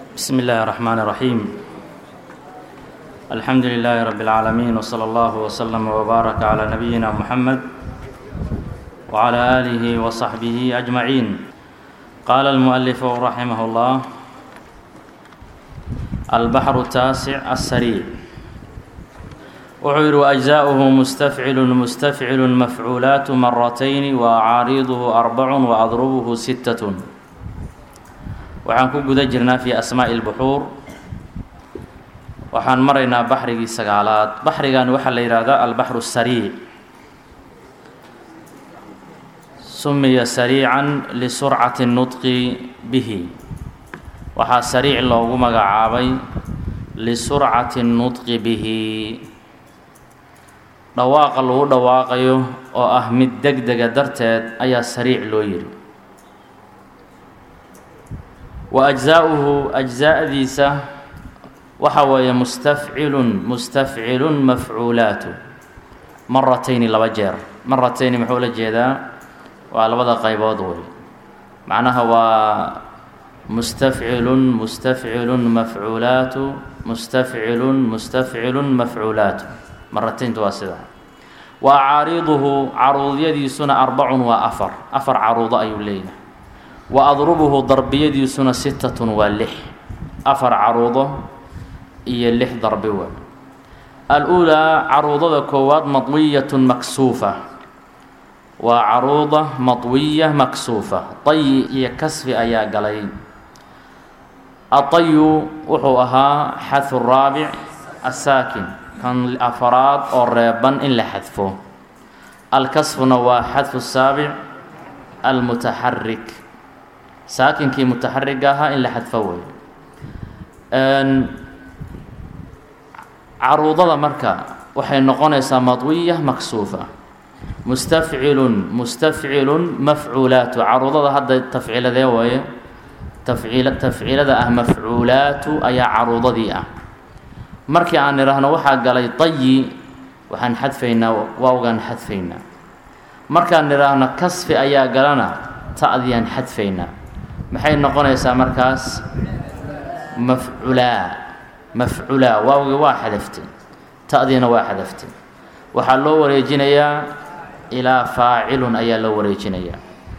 بسم الله الرحمن الرحيم الحمد لله رب العالمين وصلى الله وسلم وبارك على نبينا محمد وعلى آله وصحبه أجمعين قال المؤلف رحمه الله البحر التاسع السريع وعير أجزاؤه مستفعل مستفعل مفعولات مرتين وأعاريضه أربع وأضربه ستة waxaan ku guda jirnaa fi asmaa'i اlbuxuur waxaan maraynaa baxrigii sagaalaad baxrigan waxaa la yidhaahdaa albaxru sariic sumiya sariican lisurcati nutqi bihi waxaa sariic loogu magacaabay lisurcati nutqi bihi dhawaaqa lagu dhawaaqayo oo ah mid deg dega darteed ayaa sariic loo yidhi wa ajzaa'uhu ajzaa'diisa waxa weeye mustafcilun mustafcilun mafcuulaatu maratayni laba jeer maratayni muxuu la jeedaa waa labada qaybood wey macnaha waa mustafcilun mustafcilun mafcuulaatu mustafcilun mustafcilun mafcuulaatu maratayntu waa sidaa wa acaariiduhu caruudyadiisuna arbacun waa afar afar caruudo ayuu leeyahay wa adrubuhu darbiyadiisuna sittatun waa lix afar caruudo iyo lix darbi waa al-uulaa caruudada koowaad madwiyatun maksuufa waa caruuda madwiya maksuufa tayi iyo kasfi ayaa galay atayu wuxuu ahaa xadfu raabic asaakin kan afaraad oo reeban in la xadfo alkasfuna waa xadfu saabic almutaxarik saakinkii mutaxariga ahaa in la xadfo wey caruudada marka waxay noqonaysaa madwiya maksuufa mustafcilun mustafcilun mafcuulaatu caruudada hadda tafciiladee waaye tafciil tafciilada ah mafcuulaatu ayaa caruudadii ah markii aan idhaahno waxaa galay tayi waxaan xadfaynaa waawgaan xadfaynaa markaan idhaahno kasfi ayaa galana ta'diyaan xadfaynaa maxay noqonaysaa markaas mafculaa mafculaa waawgi waa xadaftay ta'diina waa xadaftay waxaa loo wareejinayaa ilaa faacilun ayaa loo wareejinayaa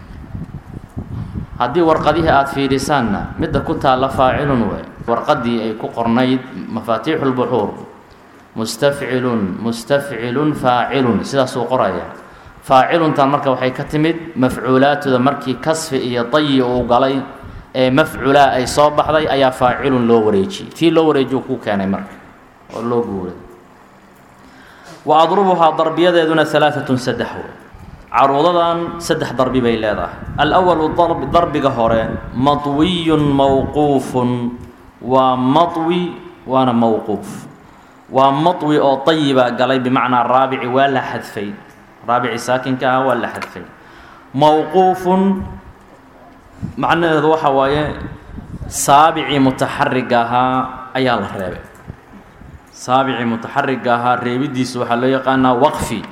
haddii warqadihii aada fiidhisaanna midda ku taalla faacilun wey warqadii ay ku qornayd mafaatiixu lbuxuur mustafcilun mustafcilun faacilun sidaasuu qoraya faaciluntan marka waxay ka timid mafcuulaatuda markii kasfi iyo tayi uu galay ee mafculaa ay soo baxday ayaa faacilun loo wareejiyey tii loo wareejiyu ku keenay marka oo loo guuray wa adrubuhaa darbiyadeeduna alaaatun saddex wey caruudadan saddex darbi bay leedahay alwalu darbiga hore madwiyun mawquufun waa madwi waana mawquuf waa madwi oo tayibaa galay bimacnaa raabici waa la xadfay raabici saakinka ah waa la xadfay mawquufun macnaheedu waxa waaye saabicii mutaxariga ahaa ayaa la reebay saabicii mutaxariga ahaa reebidiisa waxaa loo yaqaanaa waqfi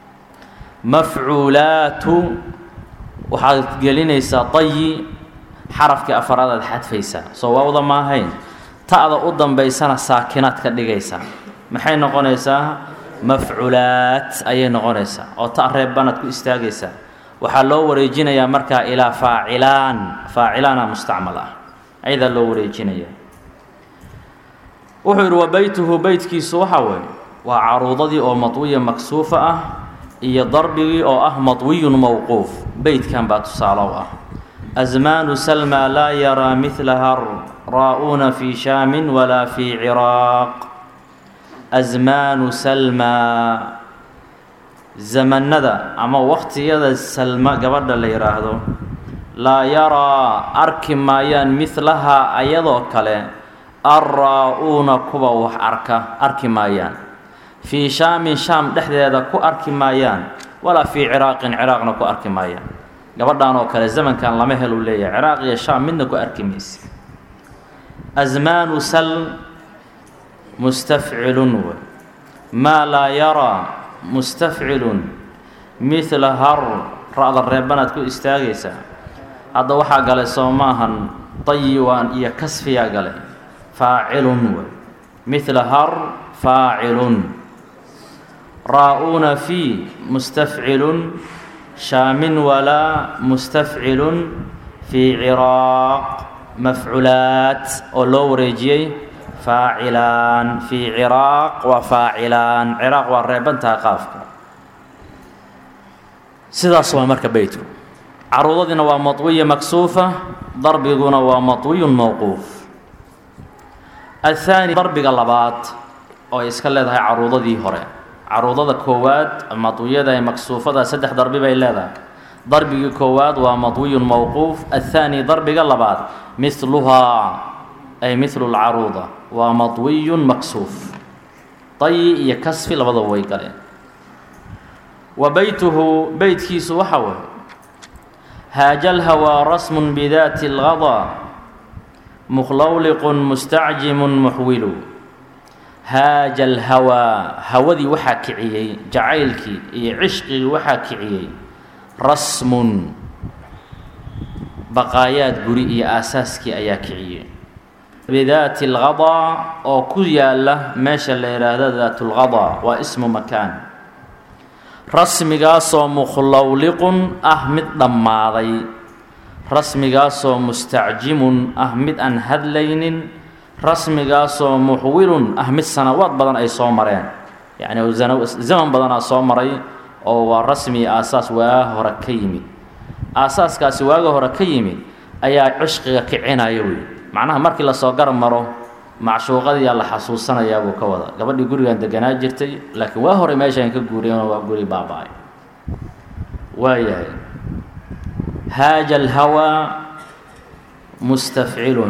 mafcuulaatu waxaad gelinaysaa tayi xarafkii afaraad aad xadfaysaa soo waawda ma ahayn ta'da u dambaysana saakinaad ka dhigaysaa maxay noqonaysaa mafculaat ayay noqonaysaa oo ta reebbanaad ku istaagaysaa waxaa loo wareejinayaa markaa ilaa faacilaan faacilaana mustacmal ah ayadaa loo wareejinaya wuxuu yidhi wa beytuhu beytkiisu waxaa weeye waa caruudadii oo madwiya maksuufa ah iyo darbigii oo ah madwiyun mowquuf beytkan baa tusaalow ah asmaanu salma laa yaraa midlaha raa-uuna fii shaamin walaa fii ciraaq asmaanu salmaa zamanada ama waqtiyada salma gabadha la yidhaahdo laa yaraa arki maayaan midlahaa ayadoo kale arraa-uuna kuwa wax arka arki maayaan fii shaamin shaam dhexdeeda ku arki maayaan walaa fii ciraaqin ciraaqna ku arki maayaan gabadhan oo kale zamankan lama helu leeyahay ciraaq iyo shaam midna ku arki mayse asmaanu sal mustafcilun w maa laa yaraa mustafcilun midla har ra-da reebanaad ku istaagaysaa hadda waxaa galay soo maahan tayiwaan iyo kasfiyaa galay faacilun wey mithla har faacilun raa-uuna fii mustafcilun shaamin walaa mustafcilun fii ciraaq mafculaat oo loo wareejiyey faacilaan fii ciraaq waa faacilaan ciraaq waa reebantaha qaafka sidaas waa marka beytku caruudadiina waa maطwiya maksuufa darbiguna waa maطwiyun mowquuf athaani darbiga labaad oo ay iska leedahay caruudadii hore caruudada koowaad maطwiyada ee maksuufada saddex darbi bay leedahay darbigii koowaad waa maطwiyun mowquuf athaani darbiga labaad mihluhaa ay mihlu lcaruuda waa maطwiyun maksuuf dayi iyo kasfi labadaba way galeen wa beytuhu beytkiisu waxa way haaja lhawaa rasmun bidaati اlgadaa mukhlawliqun mustacjimun muxwilu haaja alhawaa hawadii waxaa kiciyey jacaylkii iyo cishqigii waxaa kiciyey rasmun baqaayaad guri iyo aasaaskii ayaa kiciyey bidaati اlgadaa oo ku yaala meesha la yidhaahdo daat اlgadaa waa ismu makaan rasmigaasoo mukhlawliqun ah mid dhammaaday rasmigaasoo mustacjimun ah mid aan hadlaynin rasmigaasoo muxwilun ah mid sanawaad badan ay soo mareen yacni zaman badanaa soo maray oo waa rasmi aasaas waaga hore ka yimid aasaaskaasi waaga hore ka yimid ayaa cishqiga kicinaya wey macnaha markii lasoo garab maro macshuuqadiyaa la xasuusanayaa buu ka wada gabadhii gurigan deganaa jirtay laakiin waa hore meeshaan ka guuriyeen waa guri baaba-ay waayahay haaja alhawaa mustafcilun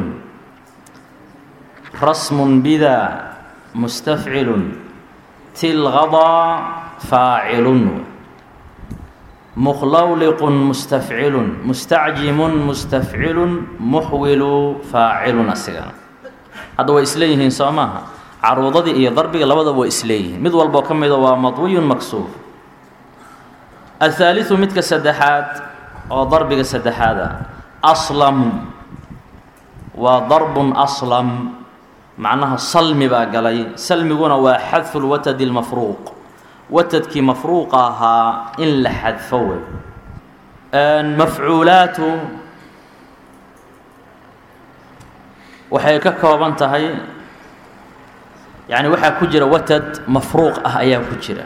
rasmun bidaa mustafcilun tilgadaa faacilun mukhlawliqun mustafcilun mustacjimun mustafcilun muxwilu faacilun asigana hadda way isleeyihiin soo maaha caruudadii iyo darbiga labadaba way isleeyihiin mid walboo ka mida waa madwiyun maksuuf athaaliu midka saddexaad oo darbiga saddexaada aslam waa darbun aslam macnaha salmi baa galay salmiguna waa xadfu lwatadi lmafruuq watadkii mafruuqa ahaa in la xadfo wey mafcuulaatu waxay ka kooban tahay yacni waxaa ku jira watad mafruuq ah ayaa ku jira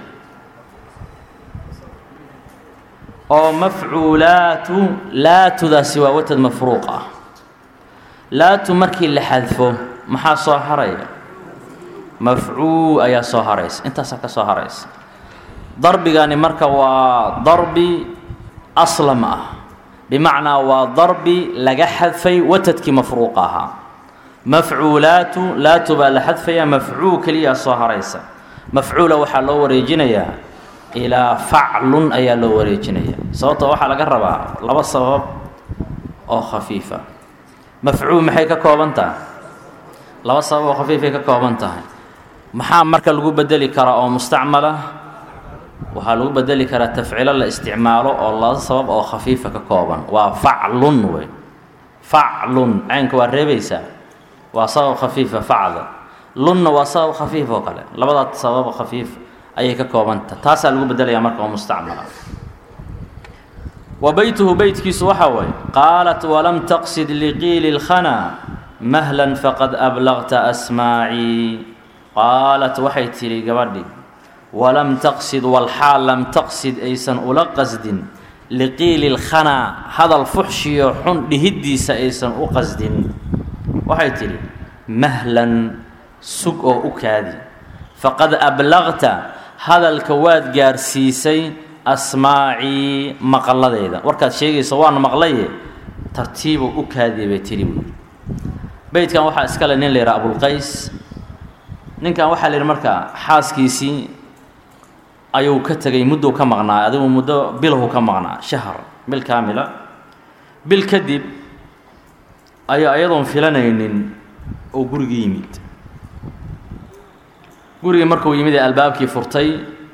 oo mafcuulaatu laatudaasi waa watad mafruuq ah laatu markii la xadfo maxaa soo haraya mafcuul ayaa soo haraysa intaasaa ka soo haraysa darbigani marka waa darbi aslam ah bimacnaa waa darbi laga xadfay watadkii mafruuqa ahaa mafcuulaatu laatu baa la xadfaya mafcuul keliyaa soo haraysa mafcuula waxaa loo wareejinayaa ilaa faclun ayaa loo wareejinaya sababtoo waxaa laga rabaa laba sabab oo khafiifa mafcuul maxay ka kooban tahay laba sabab oo khafiifay ka kooban tahay maxaa marka lagu bedeli karaa oo mustacmala waxaa lagu bedeli karaa tafcilo la isticmaalo oo laba sabab oo khafiifa ka kooban waa faclun wey faclun caynka waa reebaysaa waa sabab khafiifa facla lunna waa sabab khafiif oo kale labadaa sabab khafiif ayay ka koobanta taasaa lagu bedelayaa marka oo mustacmala wa beytuhu beytkiisu waxaa waye qaalat walam taqsid liqiili اlkhana mahlan faqad ablagta asmaacii qaalat waxay tidhi gabadhi walam taqsid walxaal lam taqsid aysan ula qasdin liqiili اlkhanaa hadal fuxshiyo xun dhihiddiisa aysan u qasdin waxay tidhi mahlan sug oo u kaadi faqad ablagta hadalka waad gaarsiisay asmaacii maqladeeda warkaad sheegaysa waana maqlaye tartiibu u kaadiya bay tidhi buui beytkan waxaa iskale nin la yidhaha abulqays ninkan waxaa la yidhi markaa xaaskiisii ayuu ka tegay muddou ka maqnaa adigu muddo bilahu ka maqnaa shahar bil kaamila bil kadib ayaa iyadoon filanaynin oo gurigii yimid gurigii markuu yimid ee albaabkii furtay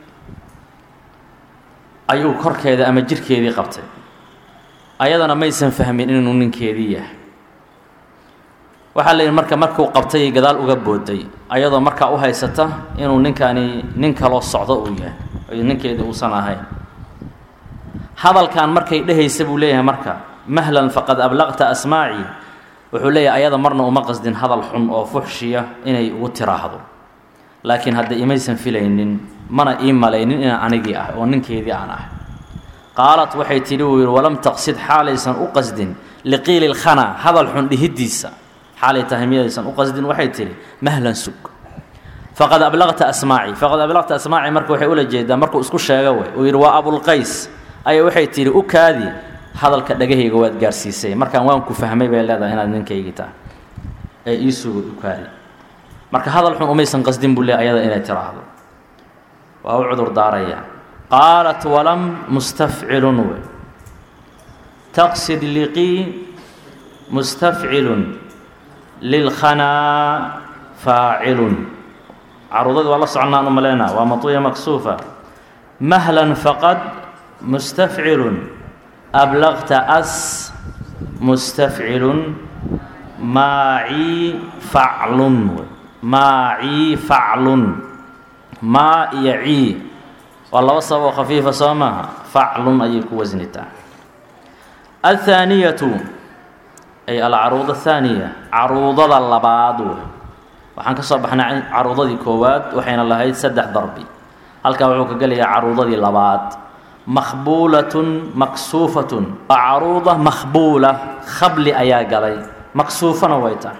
ayuu korkeeda ama jirkeedii qabtay ayadana maysan fahmin inuu ninkeedii yahay waxaa la yidhi marka markuu qabtay gadaal uga booday ayadoo markaa u haysata inuu ninkani nin kaloo socdo uu yahay ninkeedii uusan ahayn hadalkan markay dhehaysa buu leeyahay marka mahlan faqad ablaqta asmaaci wuxuu leeyahay ayada marna uma qasdin hadal xun oo fuxshiya inay ugu tiraahdo laakiin hadda imaysan filaynin mana ii malaynin inaan anigii ah oo ninkeedii aan ah qaalat waxay tidhi uu yidhi walam taqsid xaalaysan u qasdin liqiili lkhana hadal xun dhihiddiisa xaalay tahay miyaysan u qasdin waxay tidhi mahlan sug faqad ablaqta asmaaci faqad ablaqta asmaaci marka waxay ula jeedaa markuu isku sheega wey uu yidhi waa abulqays ayaa waxay tidhi u kaadi hadalka dhagahayga waad gaarsiisay markaan waan ku fahmay bay leedahay inaad ninkaygii tahay ee ii sugo u kaadi marka hadal xun umaysan qasdin buu leey ayada inay tiraahdo waa u cudur daaraya qaalat walam mustafcilun wey taqsid liqii mustafcilun lilkhanaa faacilun caruudadii waa la soconnaan u malaynaa waa matuya maksuufa mahlan faqad mustafcilun ablaqta as mustafcilun maacii faclun wey maacii faclun maa iyo cii waa laba sababoo khafiifa soo maaha faclun ayay ku wasnitaa athaaniyatu ay alcaruuda athaaniya caruudada labaad wey waxaan ka soo baxnay caruudadii koowaad waxayna lahayd saddex darbi halkaa wuxuu ka gelayaa caruudadii labaad makhbuulatun maksuufatun waa caruuda makhbuula khabli ayaa galay maksuufana way tahay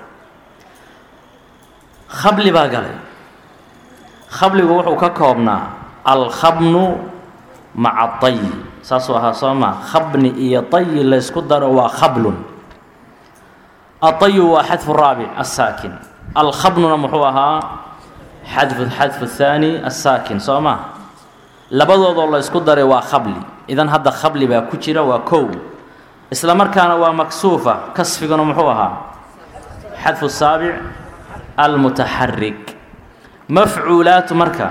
khabli baa galay khabligu wuxuu ka koobnaa alkhabnu maca tayi saasuu ahaa soo maa khabni iyo tayi laysku daro waa khablun atayu waa xadfu raabic asaakin alkhabnuna muxuu ahaa xadfu xadfu thaani asaakin soo maa labadoodoo la ysku daray waa khabli idan hadda khabli baa ku jira waa kow isla markaana waa maksuufa kasfiguna muxuu ahaa xadfu saabic almutaxarik mafcuulaatu marka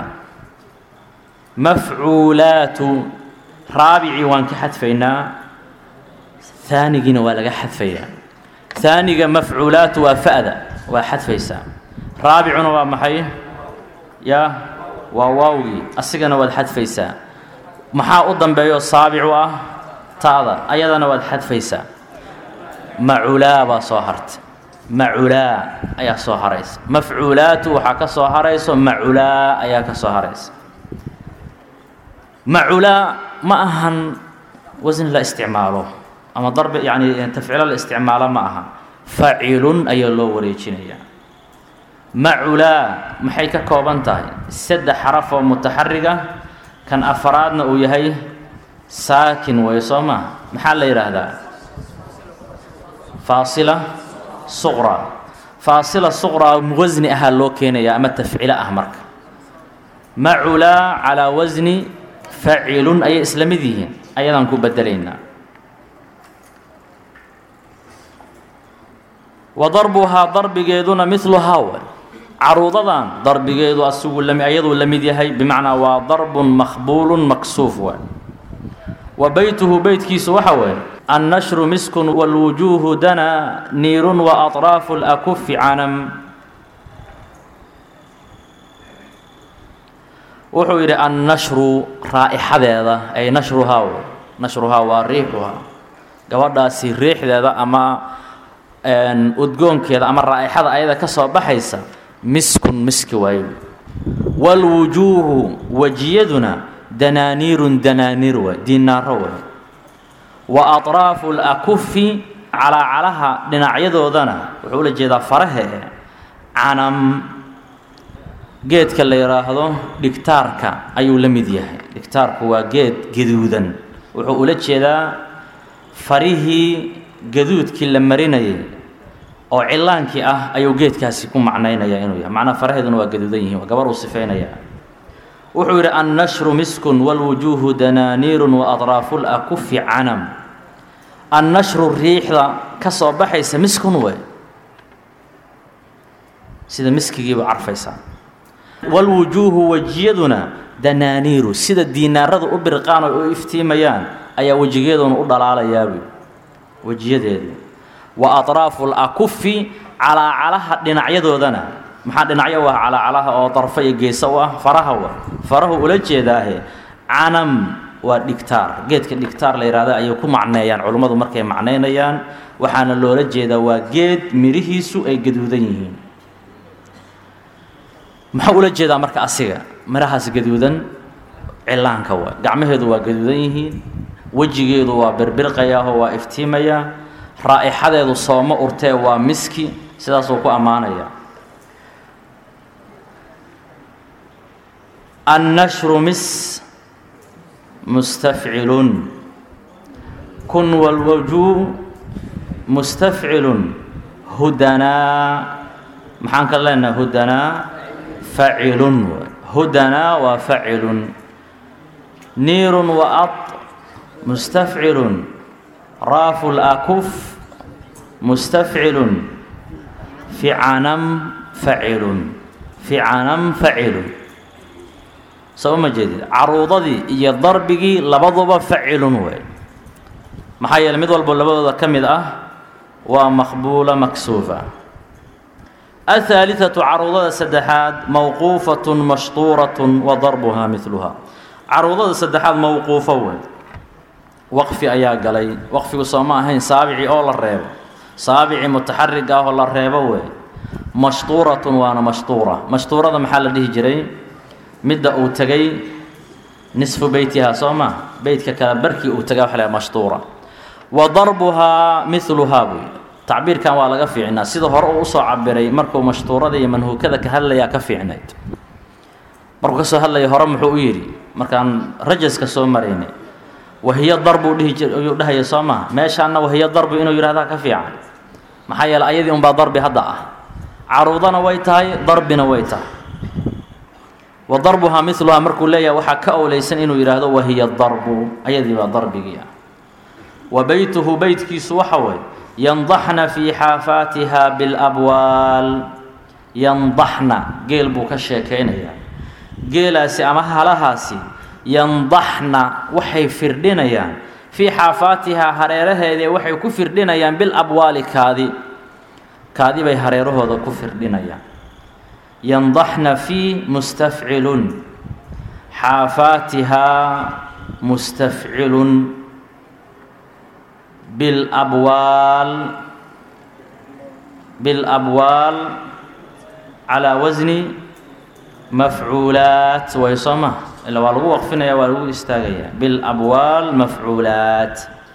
mafcuulaatu raabicii waan ka xadfaynaa haanigiina waa laga xadfayaa haaniga mafcuulaatu waa fa'da waa xadfaysaa raabicuna waa maxay yaa waa waawgii asigana waad xadfaysaa maxaa u dambeeyo saabicu ah taada ayadana waad xadfaysaa maculaa baa soo hartay maculaa ayaa soo haraysa mafcuulaatu waxaa ka soo harayso maculaa ayaa ka soo haraysa maculaa ma ahan wasin la isticmaalo ama darbi yani tafcilo la isticmaalo ma aha facilun ayaa loo wareejinayaa maculaa maxay ka kooban tahay saddex xaraf oo mutaxariga kan afaraadna uu yahay saakin way soo maa maxaa la yidhaahdaa faasila suqra faasila suqraa wasni ahaa loo keenayaa ama tafcilo ah marka maculaa calaa wasni facilun ayay isla mid yihiin ayadaan ku bedelaynaa wa darbuhaa darbigeeduna miluhaa way caruudadan darbigeedu asigu ayaduu la mid yahay bimacnaa waa darbun makhbuulun maksuuf waay wa beytuhu beytkiisu waxa weeye annashru miskun wاlwujuuhu dana niirun waaطraafu اlakufi canam wuxuu yidhi annashru raa'ixadeeda ay nashruhaa w nashruhaa waa riixuhaa gabadhaasi riixdeeda ama udgoonkeeda ama raa'ixada ayada ka soo baxaysa miskun miski waayo wاlwujuuhu wejiyaduna danaaniirun danaaniir waay diinaaro waay wa aطraafu اlakufi calaacalaha dhinacyadoodana wuxuu ula jeedaa farahe canam geedka la yidhaahdo dhigtaarka ayuu la mid yahay dhigtaarku waa geed gaduudan wuxuu ula jeedaa farihii gaduudkii la marinayay oo cilaankii ah ayuu geedkaasi ku macnaynaya inuu yahay macnaa faraheeduna waa gaduudan yihiin waa gabar uu sifeynaya wuxuu yidhi annashru miskun wاlwujuuhu danaaniirun waaطraafu lakufi canam annashru riixda ka soo baxaysa miskun wey sida miskigiiba carfaysaa wاlwujuuhu wejiyaduna danaaniiru sida diinaarada u birqaan oo u iftiimayaan ayaa wejigeeduna u dhalaalayaabui wejiyadeedu wa aطraafu اlakufi calaacalaha dhinacyadoodana maxaa dhinacyo u ah calaacalaha oo darfo iyo geesa u ah faraha wa farahu ula jeedaahe canam waa dhigtaar geedka dhigtaar la yidhahda ayay ku macneeyaan culummadu markay macnaynayaan waxaana loola jeedaa waa geed midhihiisu ay gaduudan yihiin maxaa ula jeedaa marka asiga midhahaas gaduudan cillaanka waa gacmaheedu waa gaduudan yihiin wejigeedu waa birbirqayaahoo waa iftiimayaa raa'ixadeedu sooma urtee waa miski sidaasuu ku ammaanayaa annashru mis mustafcilun kun walwajuu mustafcilun hudanaa maxaan ka leenahay hudanaa facilun hudanaa waa facilun niirun wa ad mustafcilun raafu lakuf mustafcilun ficanam facilun ficanam facilun soo ma jeedid caruudadii iyo darbigii labaduba facilun wey maxaa yeeley mid walbo labadooda ka mid ah waa maqbuula maksuufa aلثaaliثaةu caruudada saddexaad mawquufaة mashtuuraة wa darbuhaa midluhaa caruudada saddexaad mawquufo wey waqfi ayaa galay waqfigu soo ma ahayn saabicii oo la reebo saabicii mutaxarig ah oo la reebo wey mashtuuratun waana mashtuura mashtuurada maxaa la dhihi jiray midda uu tegay nisfu beytihaa soo ma beytka kale barkii uu tegay waxa la mashtuura wa darbuhaa miluhaa buy tacbiirkan waa laga fiicnaa sida hore uu usoo cabiray markuu mashtuurada iyo manhuukada ka hadlayaa ka fiicnayd markuu kasoo hadlaya hore muxuu u yidhi markaan rajaska soo maraynay wahiyo darbu dhihi jir ayuu dhahaya soo maha meeshaanna wahiyo darbu inuu yidhahdaa ka fiican maxaa yeeley ayadii unbaa darbi hadda ah caruudana way tahay darbina way tahay wa darbuhaa miluhaa markuu leeyahay waxaa ka owleysan inuu yidhaahdo wahiya darbu ayadii baa darbigii ah wa beytuhu beytkiisu waxa weeye yandaxna fii xaafaatiha bilabwaal yandaxna geel buu ka sheekaynayaa geelaasi ama halahaasi yandaxna waxay firdhinayaan fii xaafaatihaa hareeraheedee waxay ku firdhinayaan bilabwaali kaadi kaadi bay hareerahooda ku firdhinayaan yandaxna fii mustafcilun xaafaatihaa mustafcilun bilabwaal bilabwaal calaa wasni mafcuulaat way soo ma ila waa lagu waqfinaya waa lagu istaagayaa bilabwaal mafcuulaat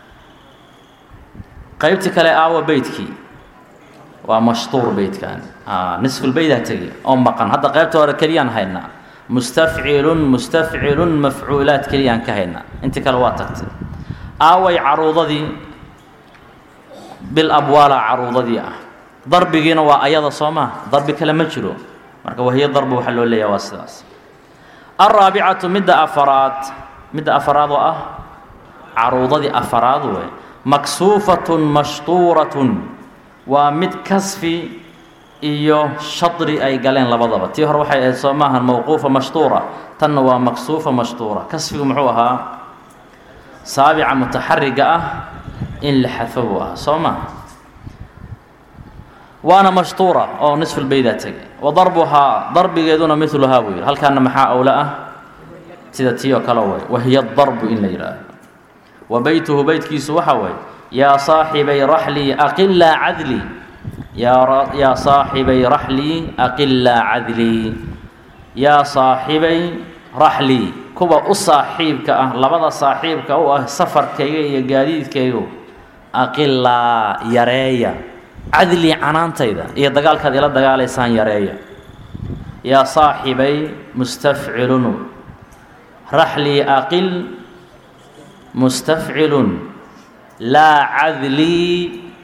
qeybtii kale aawa beytkii waa mashtuur beytkan nisfulbeydaa tegi oo maqan hadda qeybta hore keliyaan haynaa mustafcilun mustafcilun mafcuulaat keliyaan ka haynaa intii kale waa tagtay aaway caruudadii bilabwaala caruudadii ah darbigiina waa ayada soo maa darbi kale ma jiro marka wahiyo darbi waxaa loo leeyaha waa sidaas alraabicatu midda afaraad midda afaraad oo ah caruudadii afaraad wey maksuufatun mashtuuratun waa mid kasfi iyo shadri ay galeen labadaba tii hore waxay ahayd soo maahan mawquufa mashtuura tanna waa maksuufa mashtuura kasfigu muxuu ahaa saabica mutaxariga ah in la xadfo buu ahaa soo maha waana mashtuura oo nisfulbeydaa tegay wa darbuhaa darbigeeduna miluhaa buu yidhi halkaana maxaa awla ah sida tii oo kale way wahiya darbu in la yidhaahdo wa beytuhu beytkiisu waxa waye yaa saaxibay raxlii aqilaa cadlii yaa saaxibay raxlii aqilaa cadlii yaa saaxibay raxlii kuwa u saaxiibka ah labada saaxiibka u ah safarkayga iyo gaadiidkaygu aqilaa yareeya cadlii canaantayda iyo dagaalkaad ila dagaalaysaan yareeya yaa saaxibay mustafcilun raxlii aqil mustafcilun laa cadlii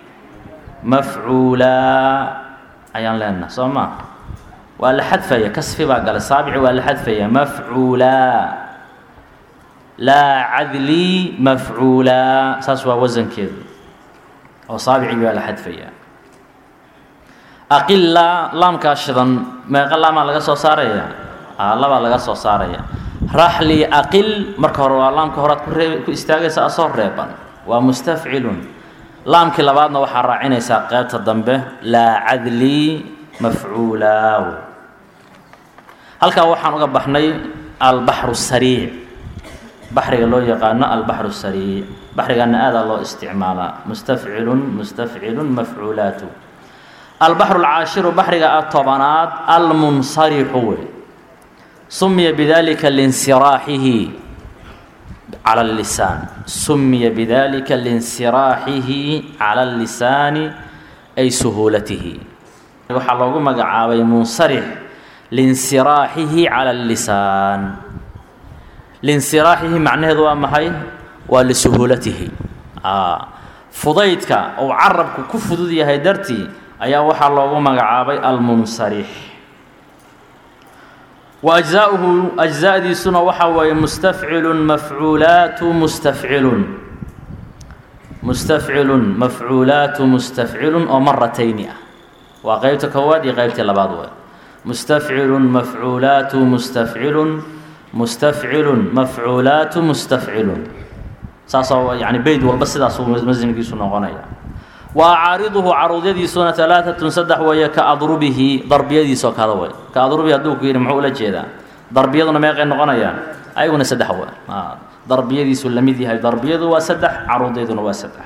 mafcuulaa ayaan leenaha soo maa waa la xadfaya kasfi baa gala saabici waa la xadfaya mafcuulaa laa cadlii mafcuulaa saas waa wasankeedu oo saabicii baa la xadfaya aqilaa laamkaa shidan meeqa laamaa laga soo saaraya labaa laga soo saaraya raxlii aqil marka hore waa laamka horead ku ree ku istaagaysa asoo reeban waa mustafcilun laamkii labaadna waxaa raacinaysaa qeybta dambe laa cadlii mafcuulaaw halkaa waxaan uga baxnay albaxru sariic baxriga loo yaqaano albaxru sariic baxrigaana aadaa loo isticmaalaa mustafcilun mustafcilun mafcuulaatu albaxru alcaashiru baxriga tobanaad almunsarixu wey sumiya bidalika linsiraaxihi cala allisaan sumiya bidalika linsiraaxihi cala allisaani ay suhuulatihi waxaa loogu magacaabay munsarix linsiraaxihi cala allisaan linsiraaxihi macnaheedu waa maxay waa lisuhuulatihi fudaydka uu carabku ku fudud yahay dartii ayaa waxaa loogu magacaabay almunsarix wa ajzaauhu ajzaadiisuna waxaa weeye mustafcilun mafcuulaatu mustafcilun mustafcilun mafcuulaatu mustafcilun oo maratayni ah waa qeybta koowaad iyo qeybtii labaad wey mustafcilun mafcuulaatu mustafcilun mustafcilun mafcuulaatu mustafcilun saasoo yani beyd walba sidaasuu masnigiisu noqonaya wa acaariduhu caruudyadiisuna alaaatun saddex weeye ka adrubihi darbiyadiisoo kale wey ka adrubihi hadduu ku yidhi muxuu ula jeedaa darbiyaduna meeqay noqonayaan ayaguna saddex wey darbiyadiisu la mid yahay darbiyadu waa saddex caruudyaduna waa saddex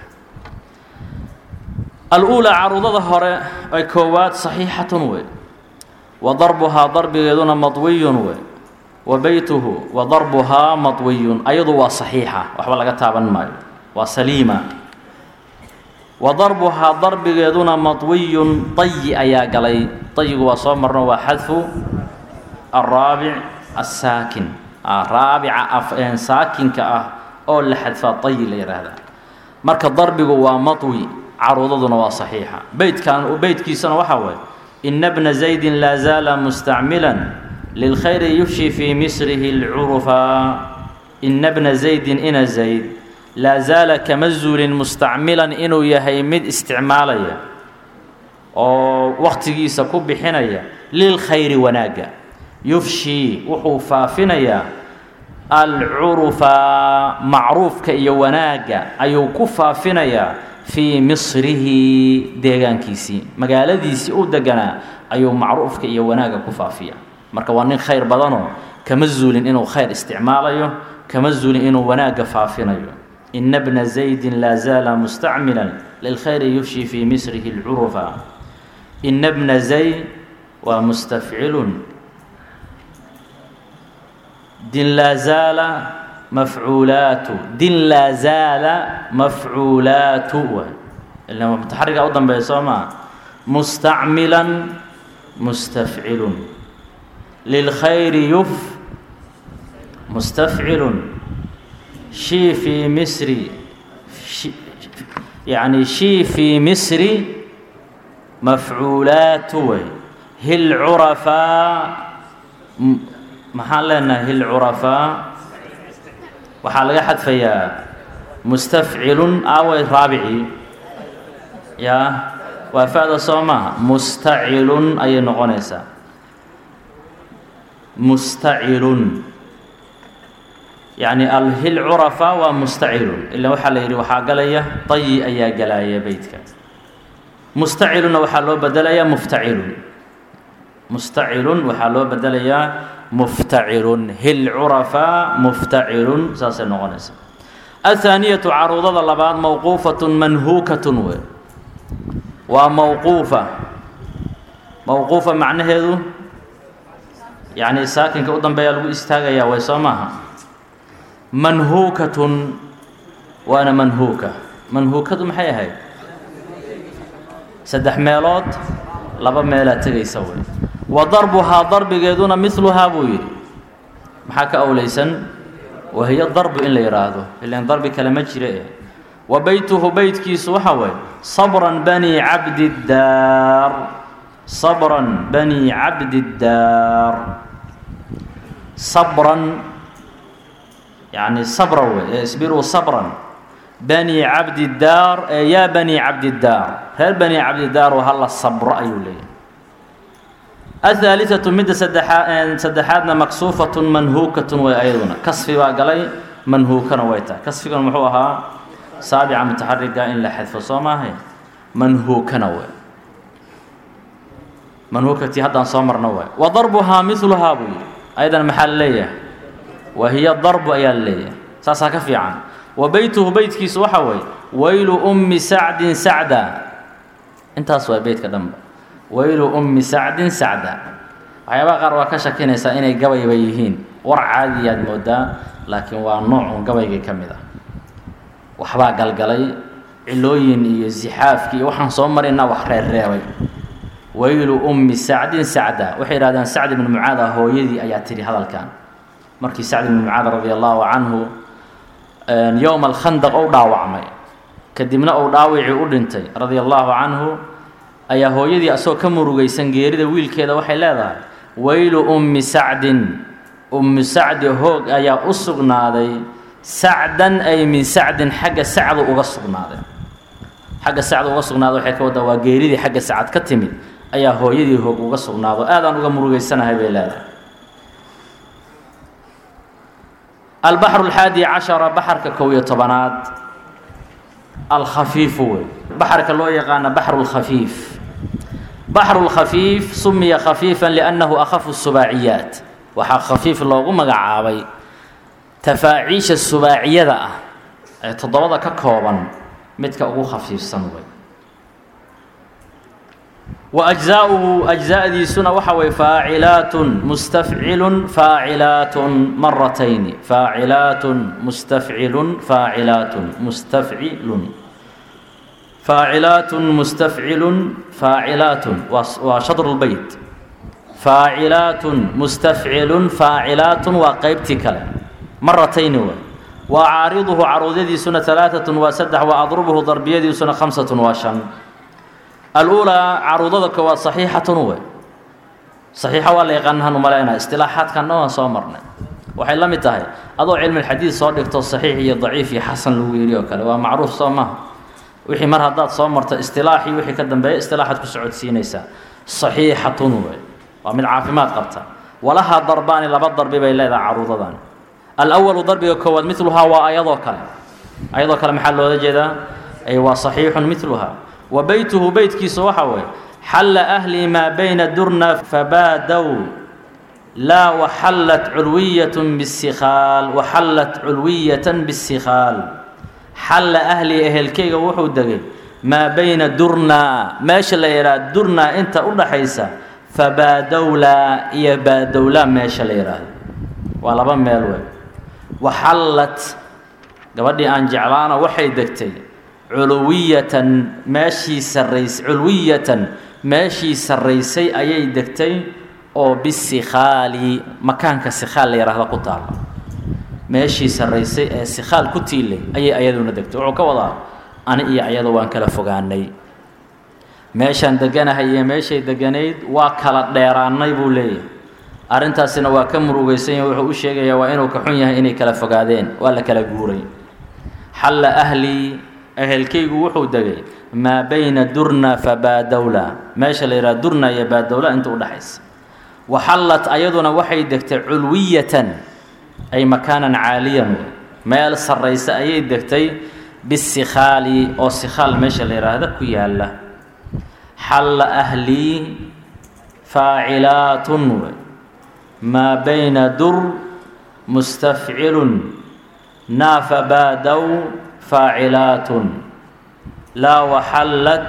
aluulaa caruudada hore ee koowaad saxiixatun wey wa darbuhaa darbigeeduna madwiyun wey wa beytuhu wa darbuhaa madwiyun ayadu waa saxiixa waxba laga taaban maayo waa saliima wa darbuhaa darbigeeduna madwiyun dayi ayaa galay dayigu waa soo marno waa xadfu araabic assaakin raabica saakinka ah oo la xadfaa dayi la yidhaahdaa marka darbigu waa madwi caruudaduna waa saxiixa beytkan beytkiisana waxaa waye ina bna zaydin laa zaala mustacmilan lilkhayri yufshi fii misrihi lcurufa ina bna zaydin ina zayd laa zaala kama zuulin mustacmilan inuu yahay mid isticmaalaya oo wakhtigiisa ku bixinaya lilkhayri wanaagga yufshii wuxuu faafinayaa alcurufa macruufka iyo wanaagga ayuu ku faafinayaa fii misrihi deegaankiisii magaaladiisii u deganaa ayuu macruufka iyo wanaagga ku faafiya marka waa nin khayr badanoo kama zuulin inuu khayr isticmaalayo kama zuulin inuu wanaagga faafinayo ina bna zaydin laa zaala mustacmilan lilkhayri yufshi fii misrihi lcurufa ina bna zayd waa mustafcilun din laa zaala mafcuulaatu din laa zaala mafcuulaatu ila mutaxariga u dambeeya soo maa mustacmilan mustafcilun lilkhayri yuf mustafcilun shii fii misri yani shii fii misri mafcuulaatu wey hil curafaa maxaan leenahay hil curafaa waxaa laga xadfayaa mustafcilun aaway raabicii yaa waa fa-da soo maaha mustacilun ayay noqonaysaa mustacilun yacni alhil curafaa waa mustacilun ila waxaa la yidhi waxaa galaya dayi ayaa galaya beytka mustacilunna waxaa loo bedelayaa muftacilun mustacilun waxaa loo bedelayaa muftacilun hil curafaa muftacilun saasay noqonaysa athaaniyatu caruudada labaad mawquufatun manhuukatun wey waa mawquufa mawquufa macnaheedu yacni saakinka u dambeeyaa lagu istaagayaa way soo maaha manhuukatun waana manhuuka manhuukadu maxay ahayd saddex meelood laba meelaa tegaysa wey wa darbuhaa darbigeeduna miluhaa buu yidhi maxaa ka awlaysan wahiyo darbu in la yidhaahdo ilan darbi kale ma jira eh wa beytuhu beytkiisu waxaa waye sabran bani cabdiddaar sabran bani cabdiddaar sabran yacni sabra wey isbiruu sabran bani cabdiddaar ee yaa bani cabdiddaar reer bani cabdiddaar oo hala sabro ayuu leeyahay ahaaliatu midda saddexaa saddexaadna maksuufatun manhuukatun way ayaduna kasfi baa galay manhuukana way tahay kasfiguna muxuu ahaa saabica mutaxariga in la xadfo soo maahay manhuukana we manhuukati haddaan soo marno waay wa darbuhaa miluhaa buu yidhi ayadan maxaa la leeyahay wa hiya darbu ayaa la leeyahay saasaa ka fiican wa beytuhu beytkiisu waxa weeye waylu ummi sacdin sacda intaas waa beytka dhanba waylu ummi sacdin sacda waxyaabaha qaar waa ka shakinaysaa inay gabayba yihiin war caadiyaad moodaa laakiin waa noocun gabaygii ka mid ah waxbaa galgalay cilooyin iyo zixaafkii iyo waxaan soo marina wax reerreebay waylu ummi sacdin sacda waxay yidhahdeen sacd ibnu mucaada hooyadii ayaa tidhi hadalkan markii sacd ibnu mucaad radia allaahu canhu yowma alkhandaq ou dhaawacmay kadibna uu dhaawicii u dhintay radia allaahu canhu ayaa hooyadii asagoo ka murugaysan geerida wiilkeeda waxay leedahay waylu ummi sacdin ummi sacdi hoog ayaa u sugnaaday sacdan ay min sacdin xagga sacdu uga sugnaaday xagga sacdu uga sugnaaday waxay ka waddaa waa geeridii xagga sacad ka timid ayaa hooyadii hoog uga sugnaado aadaan uga murugaysanahay bay leedahay albaxru alxaadi cashara baxarka kow iyo tobanaad alkhafiifu wey baxarka loo yaqaana baxru lkhafiif baxru lkhafiif sumiya khafiifan liannahu akhafu subaaciyaat waxaa khafiif loogu magacaabay tafaaciisha subaaciyada ah ee toddobada ka kooban midka ugu khafiifsan wey wa ajzaauhu ajzaadiisuna waxa weye faacilaatun mustafcilun faacilaatun maratayni faacilaatun mustafcilun faacilaatun mustafcilun faacilaatun mustafcilun faacilaatun waa shadru lbeyt faacilaatun mustafcilun faacilaatun waa qeybtii kale maratayni wey wa caariduhu caruudyadiisuna alaaatun waa saddex wa adrubuhu darbiyadiisuna khamsatun waa shan aluulaa caruudada koowaad saxiixatun wey saxiixa waa la yaqaanahan umalaynaa istilaaxaadkan dhan waan soo marnay waxay la mid tahay adoo cilmilxadiid soo dhigto saxiix iyo daciif iyo xasan lagu yidhi oo kale waa macruuf soo maha wixii mar haddaad soo marto istilaaxii wixii ka dambeeya istilaaxaad ku socodsiinaysaa saxiixatun wey waa mid caafimaad qabta walahaa darbaani laba darbi bay leedahay caruudadan alwalu darbiga koowaad miluhaa waa ayadoo kale ayadoo kale maxaa loola jeedaa ay waa saxiixun miluhaa wa beytuhu beytkiisu waxa weeye xalla ahlii maa bayna durna fabaadow laa waxallat culwiyatun bisikhaal waxallat culwiyatan bisikhaal xalla ahlii ehelkeyga wuxuu degay maa bayna durnaa meesha la yidhaha durnaa inta u dhaxaysa fabaadowlaa iyo baadowlaa meesha la yidhaahdo waa laba meel wey waxallat gabadhii aan jeclaana waxay degtay culuwiyatan meeshii sarrays culwiyatan meeshii sarraysay ayay degtay oo bisikhaali makaanka sikhaal la yidhaahdo ku taala meeshii sarraysay ee sikhaal ku tiilay ayay ayaduna degtay wuxuu ka wadaa ani iyo ayada waan kala fogaanay meeshaan deganahay iyo meeshay deganayd waa kala dheeraannay buu leeyahay arrintaasina waa ka murugaysan yahay wuxuu u sheegayaa waa inuu ka xun yahay inay kala fogaadeen waa la kala guuray xalla ahlii ehelkaygu wuxuu degay maa bayna durna fa baadowla meesha la yidhaha durna iyo baadowla inta u dhexaysa waxallat ayaduna waxay degtay culwiyatan ay makaanan caaliyan meel sarraysa ayay degtay bisikhaali oo sikhaal meesha la yidhaahda ku yaalla xalla ahlii faacilaatun maa bayna dur mustafcilun naafa baadow faacilaatun laa waxallat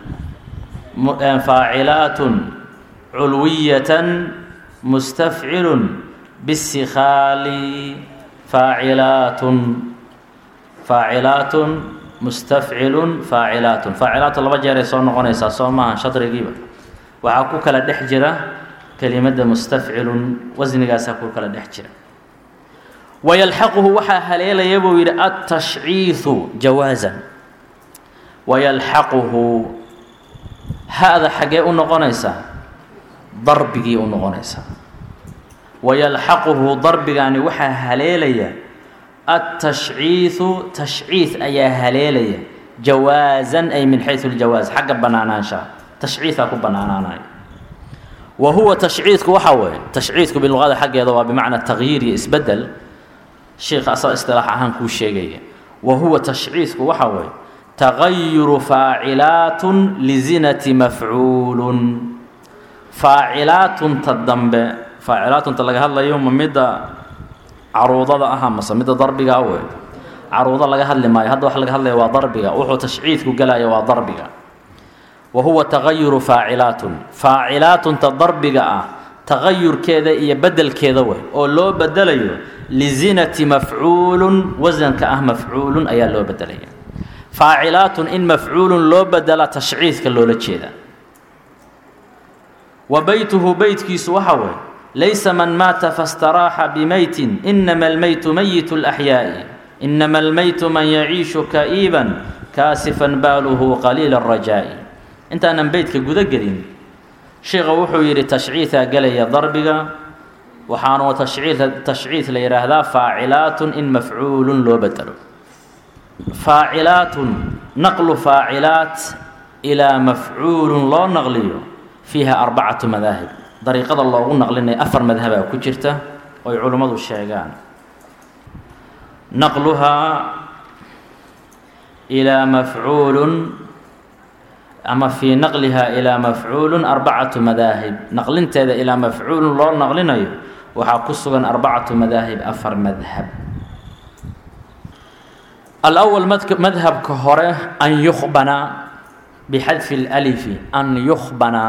faacilaatun culwiyatan mustafcilun bisikhaali faacilaatun faacilaatun mustafcilun faacilaatun faacilaatun laba jeeray soo noqonaysaa soo maaha shadrigiiba waxaa ku kala dhex jira kelimadda mustafcilun wasnigaasaa ku kala dhex jira wayalxaquhu waxaa haleelaya buu yidhi altashciidu jawaasan wayalxaquhu ha-da xaggee u noqonaysaa darbigii u noqonaysaa wayalxaquhu darbigaani waxaa haleelaya altashciidu tashciid ayaa haleelaya jawaasan ay min xayu ljawaas xagga banaanaanshaha tashciidaa ku banaanaanaya wa huwa tashciidku waxaa weeye tashciidku biluqada xaggeeda waa bimacnaa tagyiir iyo isbedel sheikha asaa istilaax ahaan kuu sheegaya wa huwa tashciidku waxa weeye tagayuru faacilaatun lizinati mafcuulun faacilaatunta dambe faacilaatunta laga hadlayo ma midda caruudada ah mase midda darbiga wey caruudo laga hadli maayo hadda wax laga hadlaya waa darbiga wuxuu tashciidku gelaya waa darbiga wa huwa tagayuru faacilaatun faacilaatunta darbiga ah tagayurkeeda iyo bedelkeeda wey oo loo bedelayo lizinati mafcuulun wasanka ah mafcuulun ayaa loo bedelaya faacilaatun in mafcuulun loo bedela tashciidka loola jeeda wa beytuhu beytkiisu waxa weeye laysa man maata fastaraaxa bimeytin inama almeytu meyitu laxyaa'i inama almeytu man yaciishu ka'iiban kaasifan baaluhu qaliila arajaa'i intaanan beytka guda gelin sheikha wuxuu yidhi tashciidaa gelaya darbiga waxaanu tashciid tashciid la yidhaahdaa faacilaatun in mafcuulun loo bedelo faacilaatun naqlu faacilaat ilaa mafcuulun loo naqliyo fiiha arbacatu madaahib dariiqada loogu naqlinaya afar madhabaa ku jirta oy culimmadu sheegaan naqluhaa ilaa mafcuulun ama fii naqlihaa ilaa mafcuulun arbacatu madaahib naqlinteeda ilaa mafcuulun loo naqlinayo waxaa ku sugan arbacatu madaahib afar madhab alأwl madhabka hore an yukhbana bixadfi اlأlifi an yukhbana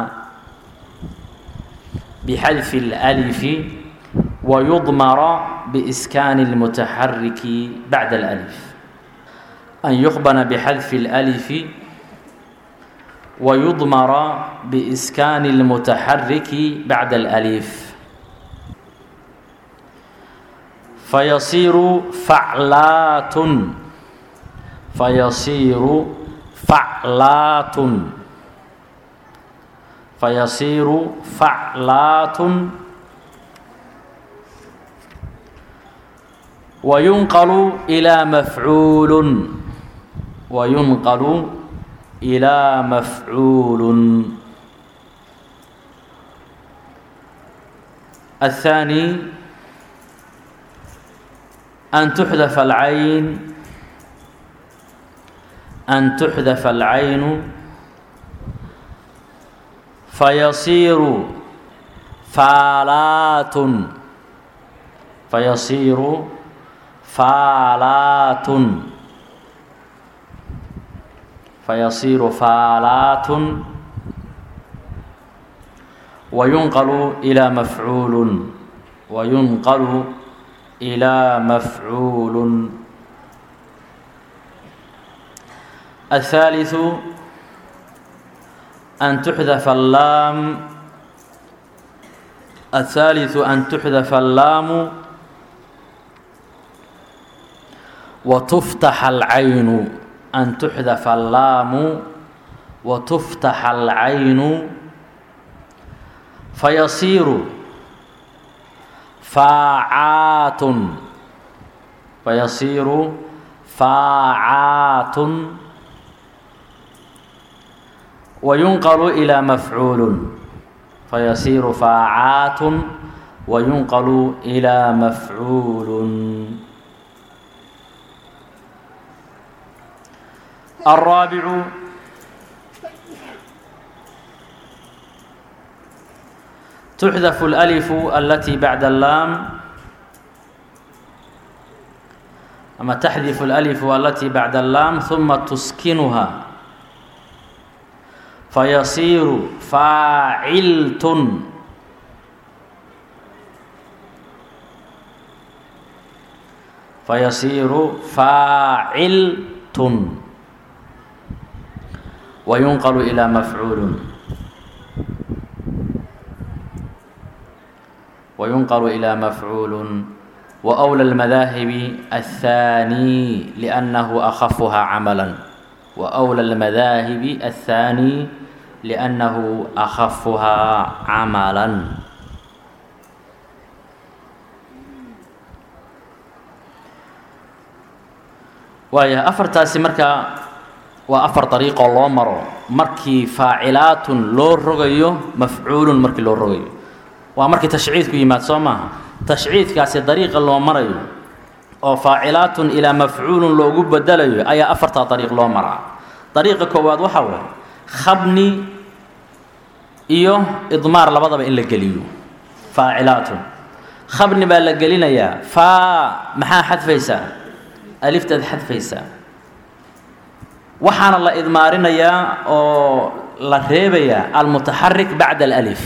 bixadfi اlأlifi wayudmara biiskaani اlmutaxariki bacda اlأlif an yukhbana bixadfi اlأlifi wayudmara biiskaani اlmutaxariki bacda اlأlif fayasiiru faclaatun fayasiiru faclaatun fayasiiru faclaatun wayunqalu ilaa mafcuulun wayunqalu ilaa mafcuulun الثاني أن تحذف العين أن تحذف العين فيصير فالات فيصير فالات فيصير فالات وينقل إلى مفعول وينقل إلى مفعول الثالث أن تحذف اللام الثالث أن تحذف اللام وتفتح العين أن تحذف اللام وتفتح العين فيصير فاعات فيصير فاعات وينقل إلى مفعول فيصير فاعات وينقل إلى مفعول الرابع تحذف الألف التي بعد اللام أما تحذف الألف التي بعد اللام ثم تسكنها فيصير فاعلت فيصير فاعلت وينقل إلى مفعول وينقل إلى مفعول وأولى المذاهب الثاني لأنه أخفها عملا وأولى المذاهب الثاني لأنه أخفها عملا waaya afartaasi markaa waa afar dariiqoo loo maro markii faacilaatun loo rogayo mafcuulun markii loo rogayo waa markii tashciidku yimaad soo maaha tashciidkaasi dariiqa loo marayo oo faacilaatun ilaa mafcuulun loogu bedelayo ayaa afartaa dariiq loo maraa dariiqa koowaad waxaa waay khabni iyo idmaar labadaba in la geliyo faacilaatun khabni baa la gelinayaa faa maxaa xadfaysaa aliftaad xadfaysaa waxaana la idmaarinayaa oo la reebayaa almutaxarik bacda alif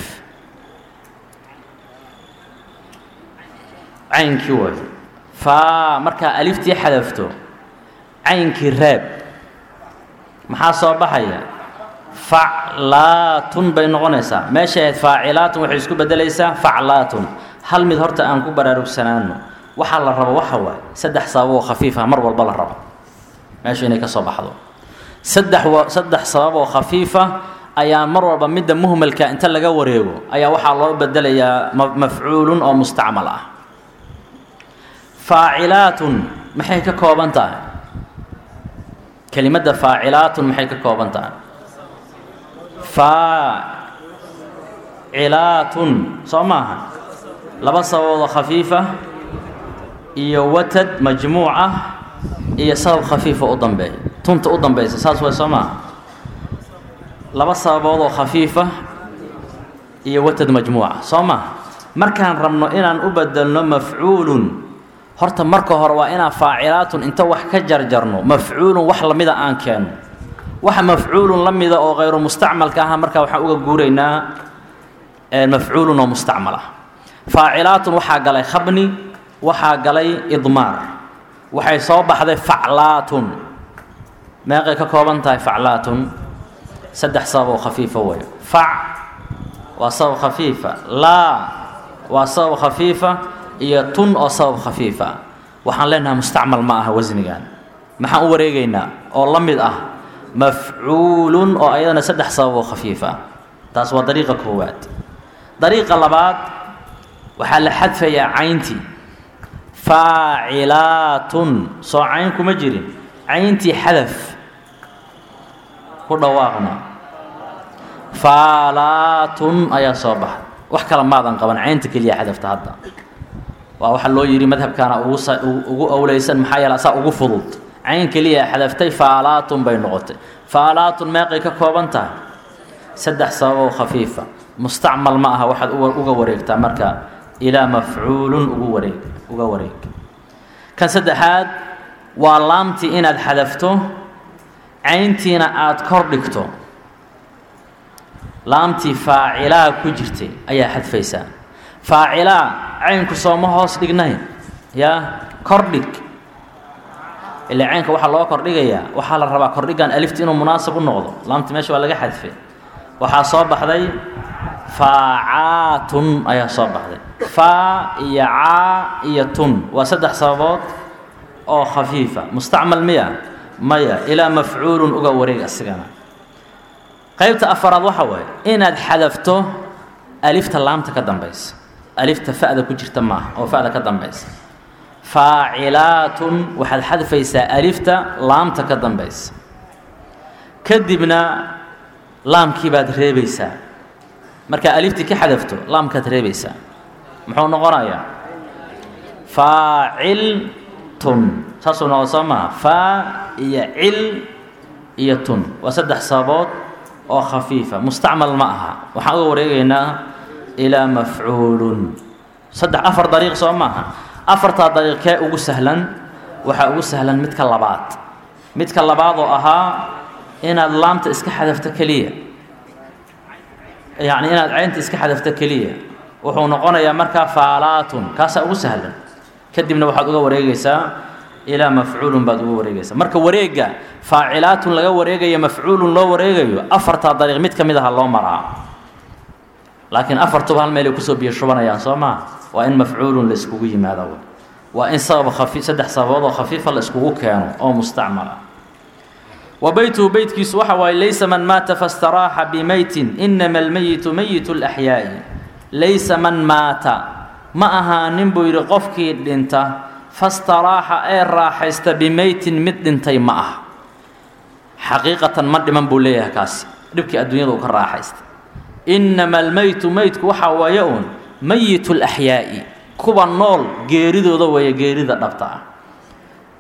caynkii way faa markaa aliftii xadafto caynkii reeb maxaa soo baxaya faclaatun bay noqonaysaa meeshay ahayd faacilaatun waxay isku beddelaysaa faclaatun hal mid horta aan ku baraarugsanaano waxaa la rabo waxa waaye saddex sabab oo khafiifa mar walba la rabo meesha inay ka soo baxdo saddex wa saddex sabab oo khafiifa ayaa mar walba midda muhmalka inta laga wareego ayaa waxaa loo bedelayaa ma mafcuulun oo mustacmal ah faacilaatun maxay ka kooban tahay kelimadda faacilaatun maxay ka kooban tahay faacilaatun soo maaha laba sababood oo khafiifa iyo watad majmuuc ah iyo sabab khafiifa u dambeeya tunta u dambaysa saas way soo maaha laba sababood oo khafiifa iyo watad majmuuca soo maaha markaan rabno inaan u bedelno mafcuulun horta marka hore waa inaan faacilaatun inta wax ka jarjarno mafcuulun wax lamida aan keenno waxa mafcuulun la mida oo hayru mustacmalka aha markaa waxaan uga guuraynaa mafcuulun oo mustacmal ah faacilaatun waxaa galay khabni waxaa galay idmaar waxay soo baxday faclaatun meeqay ka kooban tahay faclaatun saddex sabab oo khafiifa weeyo fac waa sabab khafiifa laa waa sabab khafiifa iyo tun oo sabab khafiifa waxaan leenahay mustacmal ma aha wasnigan maxaan u wareegaynaa oo la mid ah mafcuulun oo ayadana saddex sabab oo khafiifa taas waa dariiqa koowaad dariiqa labaad waxaa la xadfayaa cayntii faacilaatun soo cayn kuma jirin cayntii xadaf ku dhawaaqna faalaatun ayaa soo baxay wax kale maadan qaban caynta keliya xadafta hadda waa waxaa loo yidhi madhabkaana ugu ugu owleysan maxaa yeele asaa ugu fudud cayn keliya xadaftay faalaatun bay noqotay faalaatun meeqay ka kooban tahay saddex sababoo khafiifa mustacmal ma aha waxaad uga wareegtaa marka ilaa mafcuulun ugu wareeg uga wareeg kan saddexaad waa laamtii inaad xadafto cayntiina aada kor dhigto laamtii faacilaa ku jirtay ayaa xadfaysaa faacilaa caynku sooma hoos dhignayn yaa kordhig ilaa caynka waxaa loo kordhigayaa waxaa la rabaa kordhigan alifti inuu munaasab u noqdo laamti meesha waa laga xadfay waxaa soo baxday faacaatun ayaa soo baxday faa iyo caa iyo tun waa saddex sababood oo khafiifa mustacmal miya maya ilaa mafcuulun uga wareeg asigana qaybta afaraad waxa waaye inaad xadafto alifta laamta ka dambaysa alifta fa'da ku jirta maaha oo fa'da ka dambaysa faacilaatun waxaad xadfaysaa alifta laamta ka dambaysa kadibna laamkii baad reebaysaa markaa aliftii ka xadafto laamkaad reebaysaa muxuu noqonayaa faaciltun saasuu noqo soo maha faa iyo cil iyo tun waa saddex sababood oo khafiifa mustacmal ma aha waxaan uga wareegaynaa ilaa mafcuulun saddex afar dariiq soo maaha afartaa dariiq kee ugu sahlan waxaa ugu sahlan midka labaad midka labaad oo ahaa inaad laamta iska xadafto keliya yacni inaad caynta iska xadafto keliya wuxuu noqonayaa markaa faalaatun kaasaa ugu sahlan kadibna waxaad uga wareegaysaa ilaa mafcuulun baad uga wareegaysaa marka wareega faacilaatun laga wareegayo mafcuulun loo wareegayo afartaa dariiq mid ka mid aha loo maraa laakiin afartuba hal meelay kusoo biyo shubanayaan soo maa waa in mafcuulun la iskugu yimaado waa in sabab khafi saddex sababood oo khafiifa la iskugu keeno oo mustacmal ah wa beytuhu beytkiisu waxa waaye laysa man maata fastaraaxa bimeytin inama almeyitu meyitu laxyaa'i laysa man maata ma ahaanin buu yidhi qofkii dhinta fastaraaxa ee raaxaysta bimeytin mid dhintay ma ah xaqiiqatan ma dhiman buu leeyahay kaasi dhibkii adduunyada uu ka raaxaysta inama almeytu meydku waxaa waaye uun meyitu laxyaa'i kuwa nool geeridooda weeye geerida dhabta ah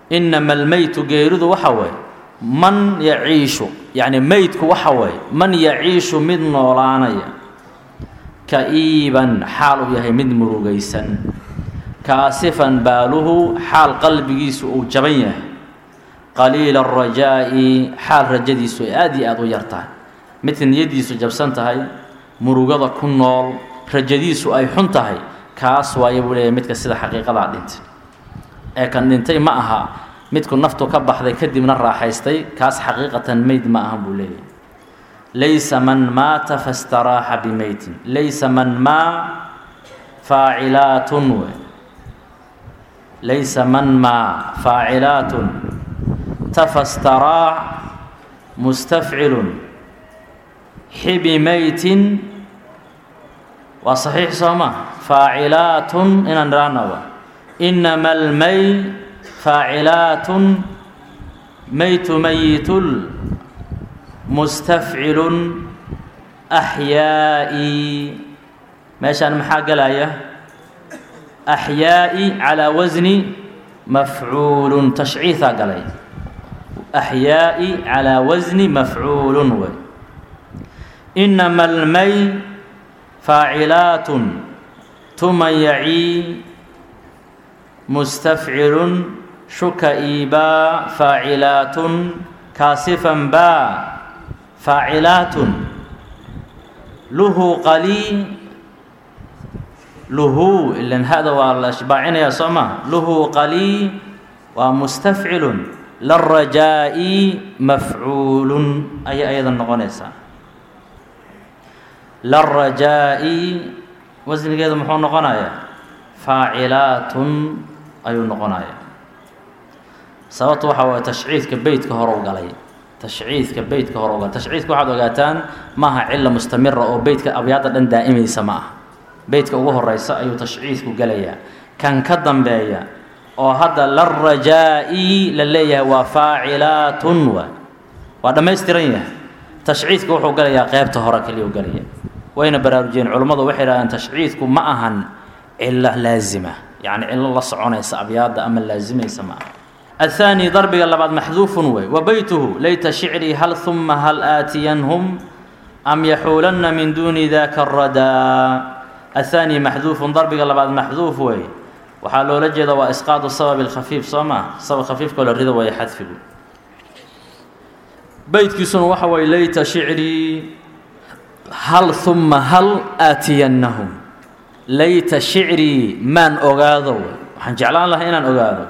inama almeytu geeridu waxa weeye man yaciishu yacni meydku waxa weeye man yaciishu mid noolaanaya ka-iiban xaal uu yahay mid murugaysan kaasifan baaluhu xaal qalbigiisu uu jaban yahay qaliila arajaa'i xaal rajadiisu ay aada iyo aada u yar tahay midka niyaddiisu jabsan tahay murugada ku nool rajadiisu ay xun tahay kaas waayo buu leeyahay midka sida xaqiiqadaa dhintay ee kan dhintay ma aha midku naftu ka baxday kadibna raaxaystay kaas xaqiiqatan meyd ma ahan buu leeyahay laysa man maata fastaraaxa bimeytin laysa man maa faacilaatun we laysa man maa faacilaatun tafastaraax mustafcilun xibi meytin waa saxiix soo ma faacilaatun inaan idhahnaba inama almey faacilaatun meytu meyitul mustafcilun axyaa'i meeshaan maxaa gelaya axyaa'i calaa wasni mafcuulun tashciihaa galay axyaa'i calaa wasni mafcuulun wey inama almey faacilaatun tuman yacii mustafcilun shuka iibaa faacilaatun kaasifan baa faacilaatun luhu qalii luhu ilan hada waa la shbaacinayaa soo ma luhu qalii waa mustafcilun larajaa'i mafcuulun ayay ayada noqonaysaa larajaa'i wasnigeedu muxuu noqonayaa faacilaatun ayuu noqonayaa sababtu waxa waye tashciidka beytka hore u galay tashciidka beytka hore u galay tashciidka waxaad ogaataan maaha cila mustamira oo beytka abyaadda dhan daa'imaysa ma aha beytka ugu horeysa ayuu tashciidku gelayaa kan ka dambeeya oo hadda larajaa'i la leeyahay waa faacilaatun wa waa dhammaystiran yahay tashciidka wuxuu galayaa qeybta hore kaliya u galaya wayna baraarujiyeen culummadu waxay dhahdeen tashciidku ma ahan cilo laazima yacni cilo la soconaysa abyaadda ama laazimaysa ma aha الثاني ضربga labaad maxduuف wey وبyته layta شhicrي hal ثuma hal aatiyanhm أm yaxuulana min duni daka الradىa الثاني maxduuف darbiga labaad maxduuf wey waxaa loola jeeda waa isqاaط sabب الkhaفiif soo ma sabab khafiifkoo la rido waya xadfigu beytkiisuna waxa way layta شhicrي hal ثuma hal aatiyanahum layta شhicrي maan ogaado waxaan jeclaan lahaa inaan ogaado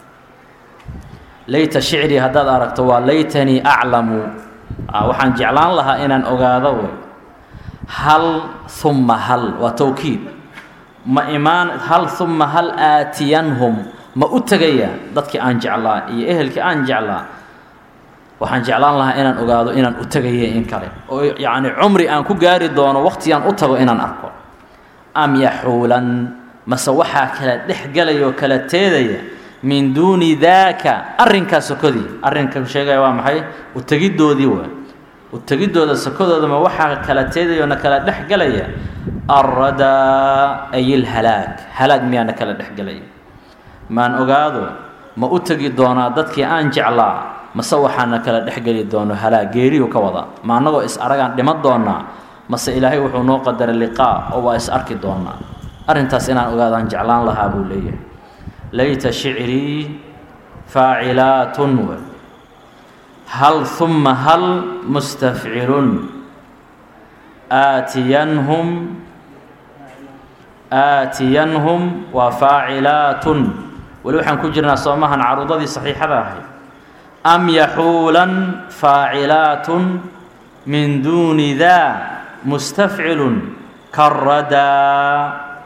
layta shicrii haddaad aragto waa laytanii aclamu waxaan jeclaan lahaa inaan ogaado wey hal humma hal waa towkiid ma imaan hal humma hal aatiyanhum ma u tegaya dadkii aan jeclaa iyo ehelkii aan jeclaa waxaan jeclaan lahaa inaan ogaado inaan u tegaya in kale oo yacni cumri aan ku gaari doono waqtigaan u tago inaan arko am yaxuulan mase waxaa kala dhex gelaya oo kala teedaya min duuni daaka arrinkaa sokodii arrinka sheegaya waa maxay utegiddoodii waa utegiddooda sokodoodama waxaa kala teedayoo na kala dhex gelaya alradaa ay ilhalaag halaag miyaa na kala dhex gelaya maan ogaado ma u tegi doonaa dadkii aan jeclaa mase waxaa na kala dhex geli doono halaag geeriyu ka wada ma annagoo is aragaan dhiman doonaa mase ilaahay wuxuu noo qadaray liqaa oo waa is arki doonaa arrintaas inaan ogaadaan jeclaan lahaa buu leeyahay layta shicrii faacilaatun w hal humma hal mustafcilun aatiyanhum aatiyanhum waa faacilaatun weli waxaan ku jirnaa soomahan caruudadii saxiixada ahayd am yaxuulan faacilaatun min duuni daa mustafcilun karadaa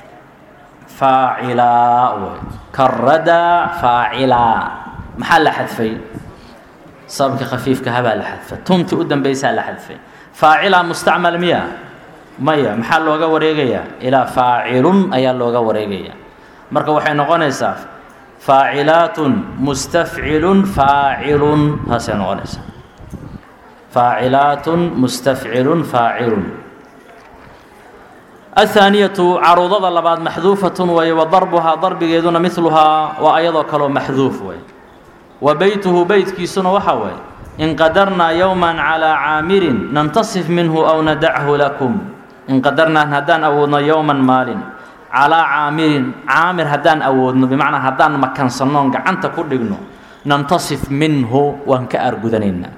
faacilaa wey karadaa faacilaa maxaa la xadfay sababka khafiifka habaa la xadfay tuntii u dambaysaa la xadfay faacilaa mustacmal miya maya maxaa looga wareegayaa ilaa faacilun ayaa looga wareegayaa marka waxay noqonaysaa faacilaatun mustafcilun faacilun taasay noqonaysaa faacilaatun mustafcilun faacilun athaaniyatu caruudada labaad maxduufatun weeye wa darbuhaa darbigeeduna midluhaa waa ayadoo kaloo maxduuf wey wa beytuhu beytkiisuna waxaa waaye in qadarnaa yowman calaa caamirin nantasif minhu aw nadachu lakum in qadarnaa haddaan awoodno yowman maalin calaa caamirin caamir haddaan awoodno bimacnaa haddaan makansannoon gacanta ku dhigno nantasif minhu waan ka argudanaynaa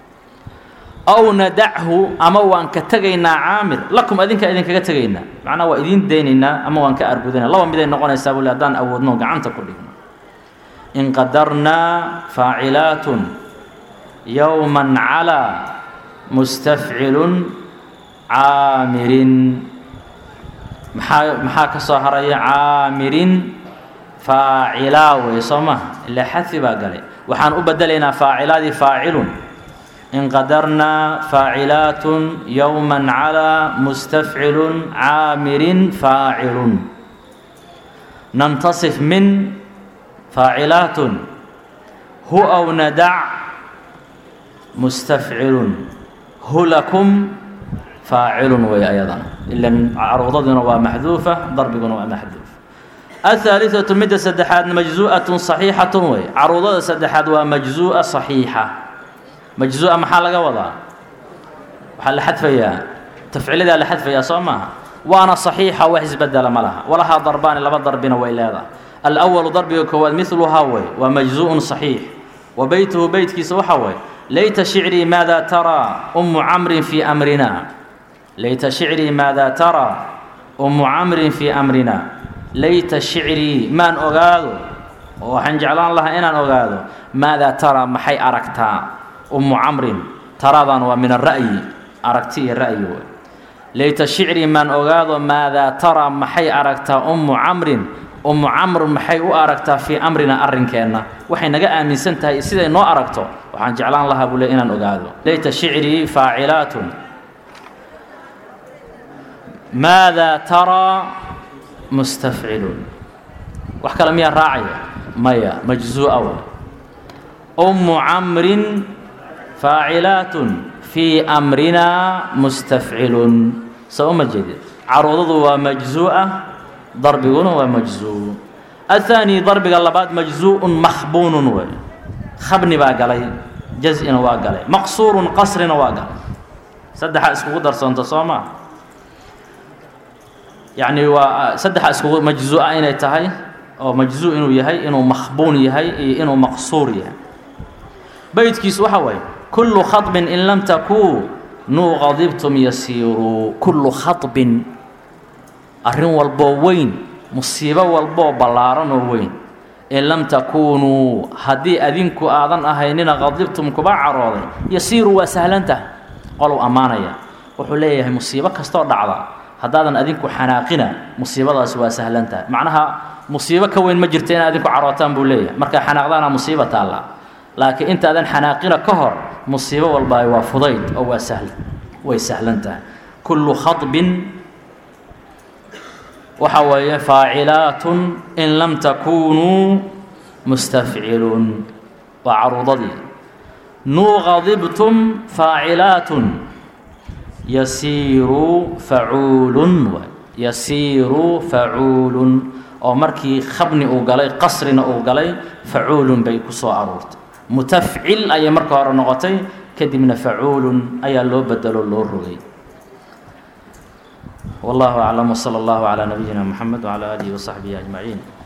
aw nadachu ama waan ka tegaynaa caamir lakum adinkaa idinkaga tegaynaa macnaa waa idiin daynaynaa ama waan ka argudanayna laba miday noqonaysaa bule haddaan awoodno gacanta ku dhigno in qadarnaa faacilaatun yowman calaa mustafcilun caamirin maxaa maxaa ka soo haraya caamirin faacilaa wey soo maha ilaa xadfi baa galay waxaan u bedelaynaa faacilaadii faacilun in qadarnaa faacilaatun yowman calaa mustafcilun caamirin faacilun nantasif min faacilaatun hu aw nadac mustafcilun hu lakum faacilun wey ayadana ilan caruudaduna waa maxduufa darbiguna waa maxduuf aلثaaliثaةu midda saddexaad majzu'aة صaxiixaة wey caruudada saddexaad waa majzu'a صaxiixa majzu'a maxaa laga wadaa waxaa la xadfayaa tafciladaa la xadfayaa soo maaha waana صaxiixa wax isbedela ma laha walahaa darbaani laba darbina way leedahay alأwalu darbiga koowaad miluhaa wey waa majzuءun صaxiix wa beytuhu beytkiisa waxa way layta shicrii maada taraa umu camrin fii amrina layta shicrii maada taraa umu camrin fii amrina layta shicrii maan ogaado oo waxaan jeclaan lahaa inaan ogaado maadaa taraa maxay aragtaa ummu camrin taradan waa min ara'yi aragti iyo ra'yi wey layta shicrii maan ogaado maadaa taraa maxay aragtaa ummu camrin ummu camr maxay u aragtaa fii amrina arrinkeenna waxay naga aaminsan tahay siday noo aragto waxaan jeclaan lahaa buu le inaan ogaado layta shicrii faacilaatun maadaa taraa mustafcilun wax kale miyaa raacaya maya majzu'a wa ummu camrin faacilaatun fii amrinaa mustafcilun soo uma jeedid caruudadu waa majzu'a darbiguna waa majzuu aلthaani darbiga labaad majzuءun makhbuunun wey khabni baa galay jaz-ina waa galay maqsuurun qasrina waa galay saddexaa iskugu darsoonto soo maa yacni waa saddexa iskugu majzu'a inay tahay oo majzuu inuu yahay inuu makhbuun yahay iyo inuu maqsuur yahay beytkiisu waxa waaye kullu khaطbin in lam takunuu qadibtum yasiiruu kullu khaطbin arrin walboo weyn musiibo walboo ballaaran oo weyn in lam takuunuu haddii adinku aadan ahaynina qadibtum kuba carooday yasiiru waa sahlantah qolow ammaanaya wuxuu leeyahay musiibo kastoo dhacda haddaadan adinku xanaaqina musiibadaasi waa sahlantahay macnaha musiibo ka weyn ma jirta inaad adinku carootaan buu leeyahay markaa xanaaqdaana musiibo taalla laakiin intaadan xanaaqina ka hor musiibo walba waa fudayd oo waa sahlan way sahlan tahay kullu khaطbin waxa weeye faacilaatun in lam takunuu mustafciluun waa caruudadii nuuqadibtum faacilaatun yasiiru facuulun yasiiru facuulun oo markii khabni uu galay qasrina uu galay facuulun bay ku soo aruurtay mutafcil ayay marka hore noqotay kadibna facuulun ayaa loo bedelo loo rogay والله أعلم وصلى الله على نبينا محمد وعلى آله وصحبه أجمعين